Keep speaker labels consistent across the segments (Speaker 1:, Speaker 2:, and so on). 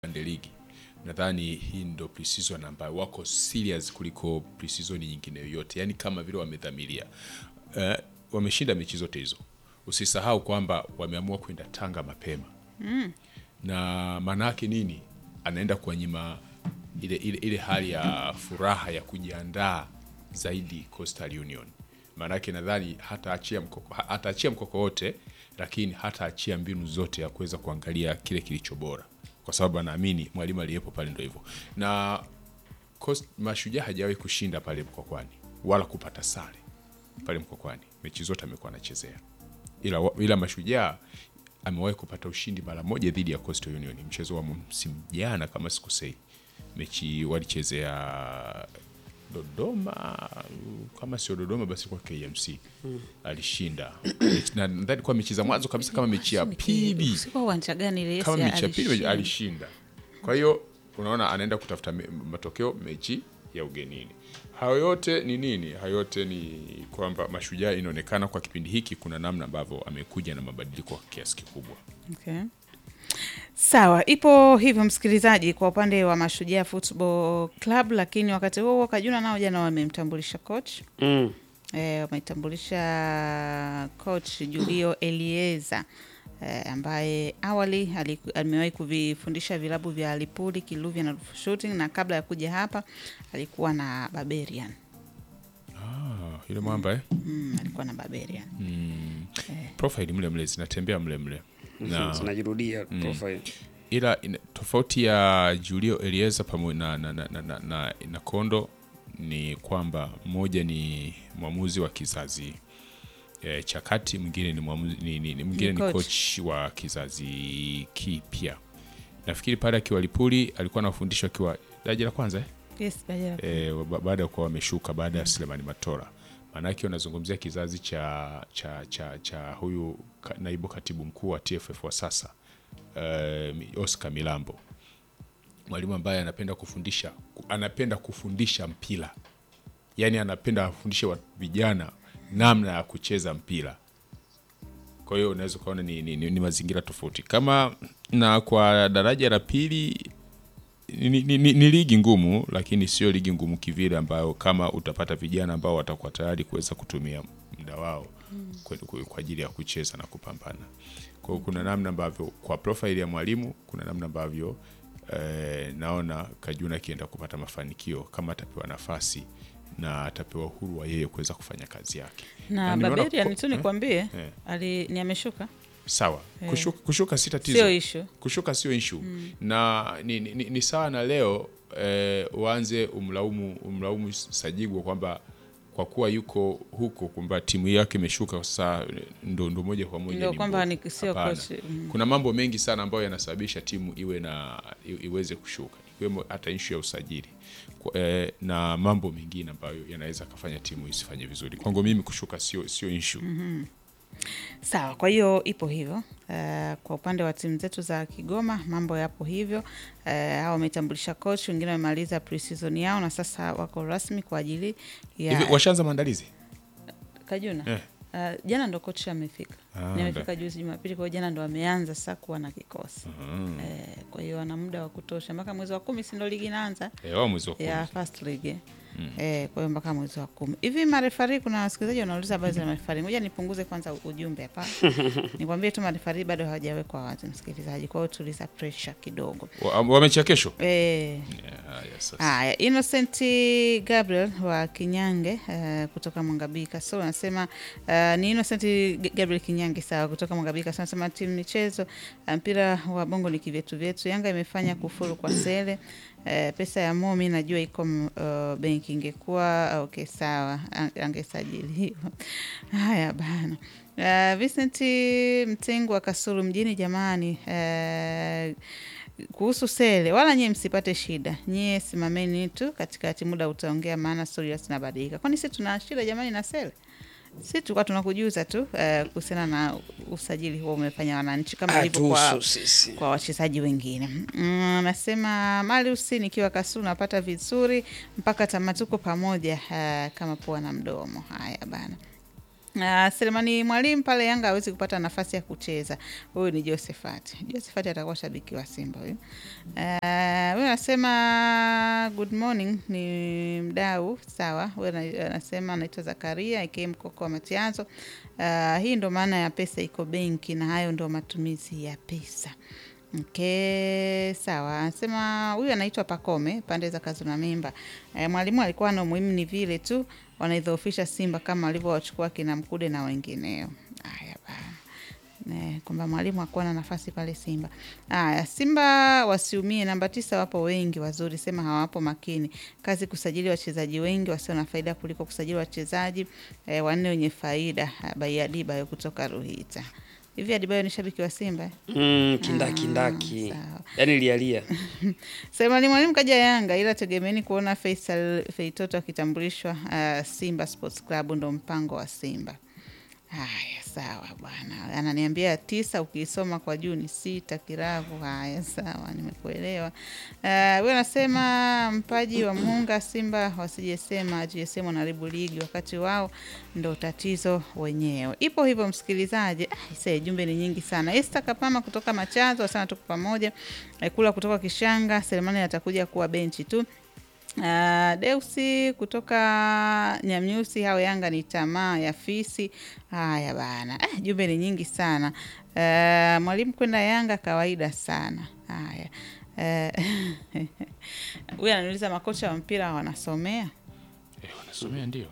Speaker 1: Sunday League. Nadhani hii ndo pre-season ambayo wako serious kuliko pre-season nyingine yoyote, yaani kama vile wamedhamiria. Uh, wameshinda mechi zote hizo. Usisahau kwamba wameamua kwenda Tanga mapema
Speaker 2: Mm.
Speaker 1: na maana yake nini? Anaenda kuwanyima ile, ile, ile hali ya furaha ya kujiandaa zaidi Coastal Union. Maana yake nadhani hataachia mkoko, ha- hataachia mkoko wote, lakini hataachia mbinu zote ya kuweza kuangalia kile kilicho bora, kwa sababu anaamini mwalimu aliyepo pale ndo hivyo na Coast, Mashujaa hajawahi kushinda pale Mkokwani wala kupata sare pale Mkokwani, mechi zote amekuwa anachezea, ila, wa- ila Mashujaa amewahi kupata ushindi mara moja dhidi ya Coastal Union, mchezo wa msimu jana kama sikosei, mechi walichezea Dodoma, kama sio Dodoma basi kwa KMC alishinda na nadhani kwa mechi za mwanzo kabisa kama mechi ya pili
Speaker 2: Sikuwa uwanja gani ile
Speaker 1: kama
Speaker 2: Yesi
Speaker 1: mechi ya pili
Speaker 2: alishinda.
Speaker 1: alishinda. Kwa hiyo unaona anaenda kutafuta me- matokeo mechi ya ugenini. Hayo yote ni nini? Hayo yote ni kwamba Mashujaa inaonekana kwa kipindi hiki kuna namna ambavyo amekuja na mabadiliko kwa kiasi kikubwa.
Speaker 2: Okay. Sawa, ipo hivyo msikilizaji, kwa upande wa Mashujaa Football Club, lakini wakati huo huo Kajuna nao jana wamemtambulisha coach
Speaker 3: Mm.
Speaker 2: e, wametambulisha coach Julio Elieza e, ambaye awali ali- amewahi kuvifundisha vilabu vya Lipuli, Kiluvya na Rufu Shooting, na kabla ya kuja hapa alikuwa na Barbarian.
Speaker 1: Ah, yule mwamba eh?
Speaker 2: Mm, alikuwa na Barbarian.
Speaker 1: Mm. Profile mle mle zinatembea mle mle. Na
Speaker 3: zinajirudia profile.
Speaker 1: ila ina, tofauti ya Julio Elieza pamoja na, na, na, na, na, na, na Kondo ni kwamba mmoja ni mwamuzi wa kizazi e, cha kati, mwingine ni mwamuzi ni, ni, ni, mwingine
Speaker 2: Ni
Speaker 1: ni
Speaker 2: coach.
Speaker 1: coach wa kizazi kipya. Nafikiri pale akiwa Lipuli alikuwa anafundishwa akiwa daraja la kwanza eh?
Speaker 2: Yes, Barbarian.
Speaker 1: e, ba- baada ya kuwa wameshuka baada ya Selemani Matola. Maanake wanazungumzia kizazi cha, cha, cha, cha huyu ka, naibu katibu mkuu wa TFF wa sasa uh, Oscar Milambo, mwalimu ambaye anapenda kufundisha ku- anapenda kufundisha mpira, yaani anapenda afundishe wa- vijana namna ya kucheza mpira. Kwa hiyo unaweza ukaona ni, ni, ni, ni mazingira tofauti kama na kwa daraja la pili ni, ni, ni, ni ligi ngumu lakini sio ligi ngumu kivile ambayo kama utapata vijana ambao watakuwa tayari kuweza kutumia muda wao kwa, kwa, kwa ajili ya kucheza na kupambana. Kwa hiyo kuna namna ambavyo kwa profile ya mwalimu kuna namna ambavyo eh, naona Kajuna akienda kupata mafanikio kama atapewa nafasi na atapewa uhuru wa yeye kuweza kufanya kazi yake.
Speaker 2: na
Speaker 1: nimeona
Speaker 2: Barbarian
Speaker 1: ko-
Speaker 2: tu nikwambie
Speaker 1: eh.
Speaker 2: ali ni ameshuka,
Speaker 1: Sawa, kushuka, kushuka si tatizo.
Speaker 2: sio issue.
Speaker 1: kushuka sio issue na ni, ni, ni, ni sawa na leo eh, uanze umlaumu umlaumu Sajigwa kwamba kwa kuwa yuko huko kwamba timu yake imeshuka sasa ndo, ndo moja kwa moja
Speaker 2: Ndio
Speaker 1: ni
Speaker 2: kwamba
Speaker 1: mbovu.
Speaker 2: ni sio
Speaker 1: Hapana.
Speaker 2: coach. Mm.
Speaker 1: Kuna mambo mengi sana ambayo yanasababisha timu iwe na i- iweze kushuka ikiwemo hata issue ya usajili Kwa- eh, na mambo mengine ambayo yanaweza kafanya timu isifanye vizuri. Kwangu mimi kushuka sio sio issue.
Speaker 2: Sawa, kwa hiyo ipo hivyo. Uh, kwa upande wa timu zetu za Kigoma mambo yapo hivyo. Uh, hao wametambulisha coach, wengine wamemaliza pre-season yao na sasa wako rasmi kwa ajili ya
Speaker 1: Hivi washaanza maandalizi?
Speaker 2: Kajuna.
Speaker 1: Eh.
Speaker 2: Uh, jana ndo coach amefika.
Speaker 1: Ah,
Speaker 2: Ni amefika juzi Jumapili, kwa hiyo jana ndo ameanza sasa kuwa na kikosi. Eh, kwa hiyo ana muda wa kutosha mpaka mwezi wa kumi, si ndo ligi inaanza
Speaker 1: Eh, wao mwezi wa kumi.
Speaker 2: ya first league. Eh, kwa hiyo mpaka mwezi wa kumi hivi. Marefari, kuna wasikilizaji wanauliza habari za marefari. Ngoja nipunguze kwanza ujumbe hapa, nikwambie tu marefari bado hawajawekwa wazi, msikilizaji. Kwa hiyo tuliza pressure kidogo.
Speaker 1: Wa- Wamechia kesho?
Speaker 2: Eh,
Speaker 1: Yeah, yes, sasa.
Speaker 2: Haya, Innocent Gabriel wa Kinyange uh, kutoka Mwangabii Kasoro anasema uh, ni Innocent Gabriel Kinyange sawa, kutoka Mwangabii Kasoro anasema timu michezo uh, mpira wa bongo ni kivyetu vyetu. Yanga imefanya kufuru kwa sele uh, pesa ya Mo mi najua iko uh, benki, ingekuwa okay, sawa, ang- angesajiliwa. Haya bana. Uh, Vincent Mtengu wa Kasulu mjini, jamani uh, kuhusu Sele, wala nyie msipate shida, nyie simameni tu katikati, muda utaongea, maana stori zinabadilika. Kwani si tuna shida jamani na Sele? Si tulikuwa tunakujuza tu eh, kuhusiana na usajili huo umefanya wananchi kama ilivyo kwa,
Speaker 3: Hatuhusu sisi.
Speaker 2: kwa wachezaji wengine. Mm, Anasema Marius, nikiwa Kasulu napata vizuri mpaka tamati, tuko pamoja eh, kama pua na mdomo. Haya bana. Uh, Selemani Mwalimu pale Yanga hawezi kupata nafasi ya kucheza. Huyu ni Josephat. Josephat atakuwa shabiki wa Simba huyu. Uh, huyu anasema good morning, ni mdau sawa. Huyu ana- anasema anaitwa Zakaria aka Mkoko wa Matiazo. Uh, hii ndo maana ya pesa iko benki na hayo ndo matumizi ya pesa. Okay, sawa. Anasema huyu anaitwa Pakome pande za Kazuna Mimba. E, mwalimu alikuwa na umuhimu ni vile tu wanaidhoofisha Simba kama walivyowachukua kina Mkude na wengineo. Haya bana. Ne, kwamba mwalimu hakuwa na nafasi pale Simba. Haya, Simba wasiumie, namba tisa wapo wengi wazuri, sema hawapo makini. Kazi kusajili wachezaji wengi wasio na faida kuliko kusajili wachezaji eh, wanne wenye faida. Bai Adibayo kutoka Ruhita. Hivi Adibayo ni shabiki wa Simba? eh?
Speaker 3: Mm, kindakindaki
Speaker 2: sawa.
Speaker 3: yaani lialia
Speaker 2: Selemani Mwalimu kaja Yanga, ila tegemeni kuona Faisal Feitoto akitambulishwa uh, Simba Sports Club, ndo mpango wa Simba. Haya, sawa bwana, ananiambia tisa, ukiisoma kwa juu ni sita kiravu. Haya, sawa, nimekuelewa. Uh, we anasema mpaji wa Munga Simba wasijesema GSM wanaribu ligi wakati wao ndo tatizo wenyewe. Ipo hivyo msikilizaji. Ah, ise, jumbe ni nyingi sana. Esther Kapama kutoka Machazo asana tuko pamoja. Eh, Kula kutoka Kishanga, Selemani atakuja kuwa benchi tu. Uh, Deusi kutoka Nyamnyusi, hao Yanga ni tamaa ya fisi. Haya bana, eh, jumbe ni nyingi sana. Uh, mwalimu kwenda Yanga kawaida sana. Haya Eh, huyu ananiuliza makocha wa mpira wanasomea
Speaker 1: Eh, wanasomea ndio.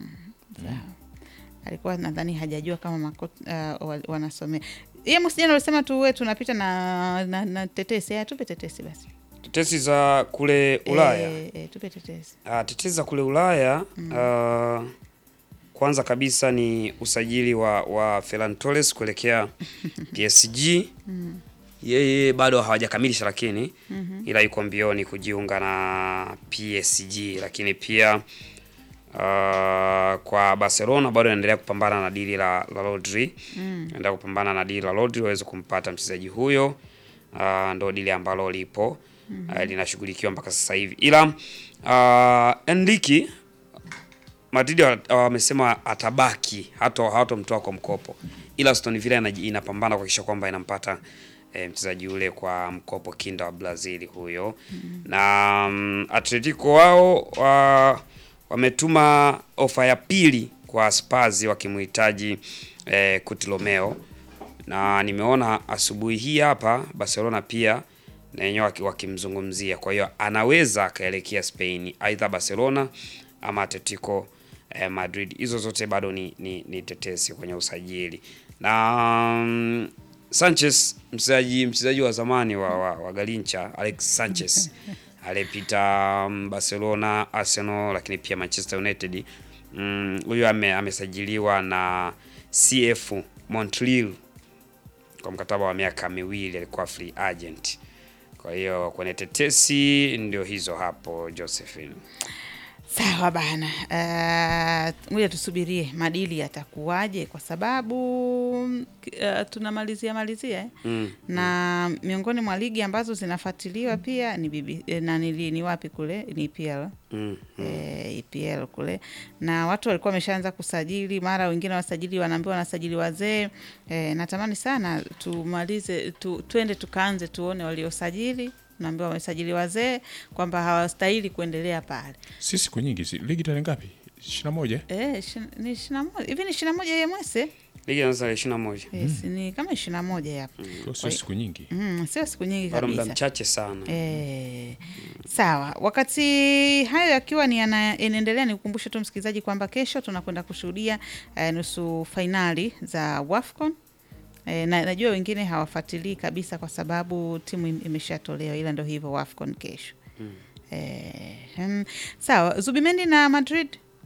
Speaker 2: alikuwa nadhani hajajua kama mako, uh, wa- wanasomea ye msijana alisema tu we tunapita na, na, na tetesi aya tupe tetesi basi
Speaker 3: tetesi za kule Ulaya
Speaker 2: e, e, tupe tetesi
Speaker 3: Ah, tetezi za kule Ulaya ah, kwanza kabisa ni usajili wa, wa Ferran Torres kuelekea PSG. Yeye bado hawajakamilisha lakini ila yuko mbioni kujiunga na PSG, lakini pia ah, kwa Barcelona bado anaendelea kupambana na dili la, la Rodri anaendelea kupambana na dili la Rodri waweze kumpata mchezaji huyo. Ah, ndo dili ambalo lipo ah, linashughulikiwa mpaka sasa hivi, ila uh, Enrique Madrid wa- wamesema atabaki hata hawatomtoa kwa mkopo, ila Aston Villa inaji- inapambana kuhakikisha kwamba inampata eh, mchezaji ule kwa mkopo, kinda wa Brazil huyo na um, Atletico wao wa, wametuma ofa ya pili kwa Spurs wakimhitaji eh, Coutinho na nimeona asubuhi hii hapa Barcelona pia na wenyewe waki- wakimzungumzia. Kwa hiyo anaweza akaelekea Spain, aidha Barcelona ama Atletico eh, Madrid. Hizo zote bado ni, ni, ni tetesi kwenye usajili na mm, Sanchez mchezaji mchezaji wa zamani wa, wa, wa Galincha Alex Sanchez aliyepita mm, Barcelona, Arsenal lakini pia Manchester United. Mm, Huyu ame, amesajiliwa na CF Montreal kwa mkataba wa miaka miwili, alikuwa free agent. Kwa hiyo kwenye tetesi ndio hizo hapo, Josephine.
Speaker 2: sawa bana uh, ngoja tusubirie madili yatakuwaje kwa sababu uh, tunamalizia malizia eh?
Speaker 3: Mm.
Speaker 2: na miongoni mwa ligi ambazo zinafuatiliwa pia ni bibi, eh, na ni, ni wapi kule ni EPL
Speaker 3: Mm.
Speaker 2: eh, EPL kule na watu walikuwa wameshaanza kusajili, mara wengine wasajili wanaambiwa wanasajili wazee eh, natamani sana tumalize tu, tuende tukaanze tuone waliosajili naambiwa wamesajili wazee kwamba hawastahili kuendelea pale.
Speaker 1: Si siku nyingi, si ligi tarehe ngapi? 21?
Speaker 2: Eh, ishi- ni ishirini na moja hivi ni ishirini na moja ya mwezi
Speaker 3: Ligi inaanza tarehe ishirini na moja.
Speaker 2: yes, ni kama ishirini na moja hapo
Speaker 1: Kwa sio siku nyingi.
Speaker 2: mm, sio siku nyingi
Speaker 3: Bado muda
Speaker 2: kabisa.
Speaker 3: mchache sana.
Speaker 2: E, sawa. Wakati hayo yakiwa ni yana- yanaendelea, ni kukumbushe tu msikilizaji kwamba kesho tunakwenda kushuhudia eh, nusu fainali za WAFCON. E, na najua wengine hawafuatilii kabisa kwa sababu timu im- imeshatolewa, ila ndo hivyo WAFCON kesho. E, mm, sawa. Zubimendi na Madrid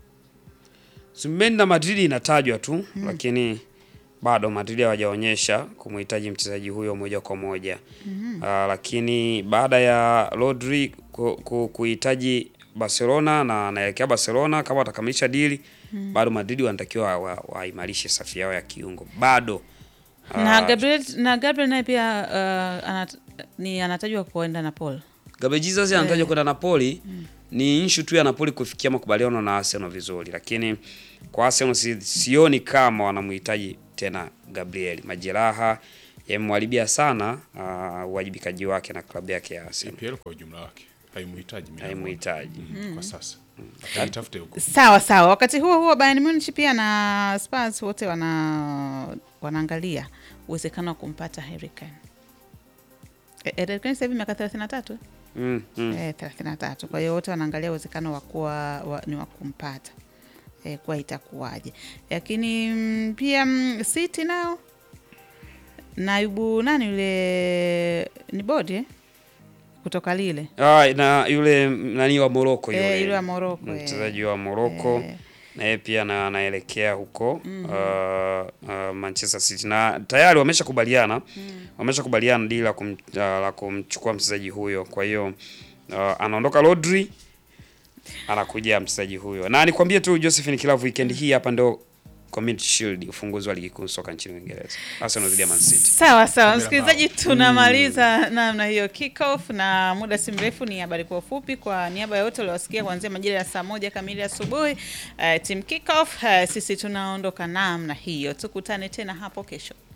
Speaker 3: Zubimendi na Madrid inatajwa tu lakini bado Madrid hawajaonyesha kumhitaji mchezaji huyo moja kwa moja. Ah, lakini baada ya Rodri ku- ku- kuhitaji Barcelona na anaelekea Barcelona, kama watakamilisha dili bado Madrid wanatakiwa wa- waimarishe safu yao ya kiungo bado.
Speaker 2: na
Speaker 3: Ah,
Speaker 2: Gabriel na Gabriel naye pia uh, anat, ni anatajwa kuenda na Paul.
Speaker 3: Gabriel Jesus anatajwa kwenda Napoli ni issue tu ya Napoli kufikia makubaliano na Arsenal vizuri, lakini kwa Arsenal si, sioni kama wanamhitaji tena Gabriel. Majeraha yamemharibia sana ah, uwajibikaji wake na klabu yake ya Arsenal,
Speaker 1: EPL kwa ujumla wake haimhitaji Milan.
Speaker 3: haimhitaji.
Speaker 1: Mhm, kwa sasa ataitafute huko
Speaker 2: Sawa sawa. Wakati huo huo, Bayern Munich pia na Spurs wote wana wanaangalia uwezekano wa kumpata Harry Kane. Eh, Harry Kane sasa hivi miaka 33
Speaker 3: Mm, mm.
Speaker 2: eh, 33. Kwa hiyo wote wanaangalia uwezekano wa kuwa wa, ni wa kumpata eh, kwa itakuwaje, lakini mm, pia mm, City nao naibu nani yule ni bodi eh? kutoka lile
Speaker 3: Ah, na yule nani wa Morocco
Speaker 2: Eh,
Speaker 3: yule,
Speaker 2: yule wa Morocco, eh.
Speaker 3: mchezaji wa Morocco
Speaker 2: Eh.
Speaker 3: na yeye pia na anaelekea huko uh, uh, Manchester City na tayari wameshakubaliana wameshakubaliana dili la, kum, uh, la kumchukua mchezaji huyo. Kwa hiyo uh, anaondoka Rodri, anakuja mchezaji huyo, na nikwambie tu Josephine Kilavu, weekend hii hapa ndo Community Shield, ufunguzi wa ligi kuu soka nchini Uingereza, Arsenal dhidi ya Man City.
Speaker 2: Sawa sawa,
Speaker 1: Kamera
Speaker 2: msikilizaji, tunamaliza namna hiyo kickoff, na muda si mrefu ni habari kwa ufupi. Kwa niaba ya wote waliowasikia kuanzia majira ya saa moja kamili asubuhi, uh, team kickoff, uh, sisi tunaondoka namna hiyo. Tukutane tena hapo kesho.